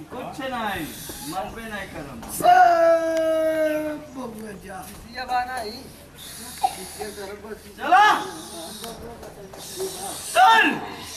कुछ नहीं मरबे नहीं करम सब बबुआ जा सिया बाना ही सिया कर बस चला चल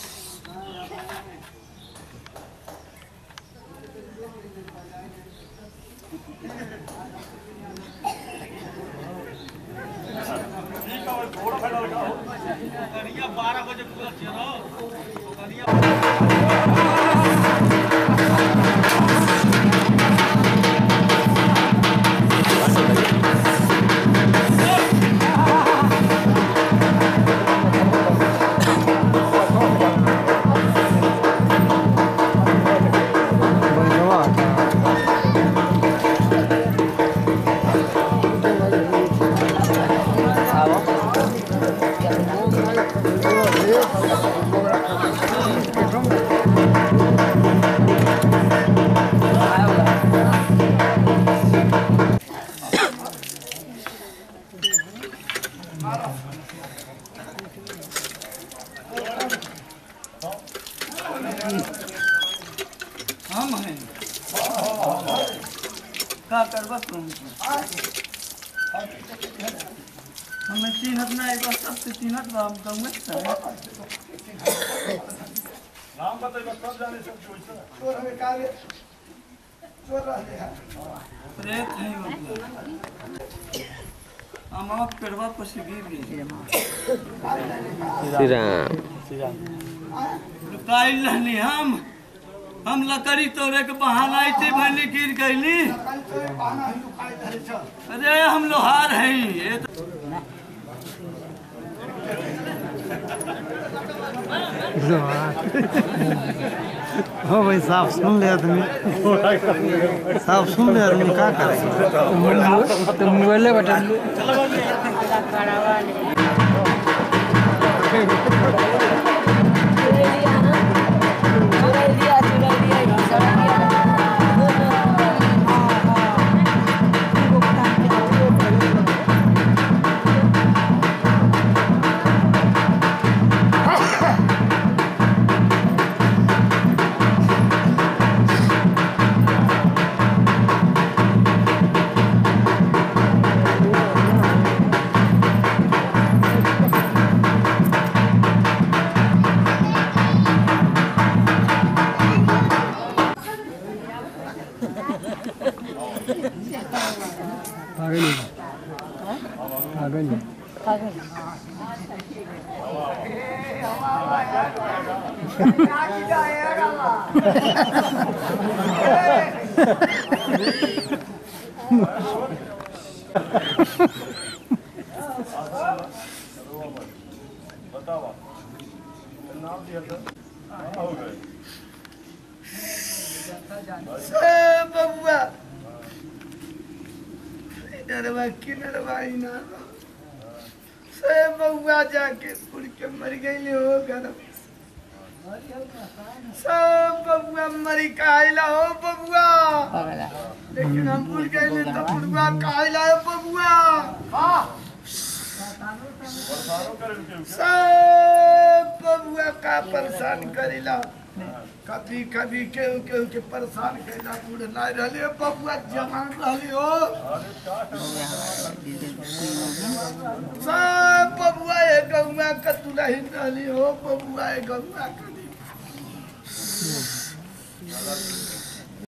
हम हैं का करबा तुम हमें चिन्हत नहीं बस सबसे चिन्हत बा हम कहूँ नाम बताइए सब जाने सब जोड़ चोर हमें काले चोर रहते हैं प्रेत है मतलब हम आप पेड़वा पर से गिर गए श्री राम लुकाइल रहनी हम हम लकड़ी तोड़े के बहाना ऐसे भले गिर गईली कल चोर बहाना हिंदू खाए धरे चल अरे हम लोहार हैं ये तो हो भाई साफ सुन ले आदमी साफ सुन ले आदमी का करे तो मोबाइल बटन बतावा नाम दिया था हाँ, हो गए सब बबुआ इधरवा किधरवा इनार सब बबुआ जाके पुर के मर गई हो घर सब बबुआ मरी काहिला हो बबुआ लेकिन हम भूल गए तो बुढ़वा काहिला हो बबुआ परेशानों करे रुके रुके सब बबुआ का परेशान करेला कभी कभी केहू केहू के परेशान करेला बूढ़ नहीं रहले बबुआ जवान रहले हो सब बबुआ ए गौआ का दुल्हन रहली हो बबुआ ए गौआ का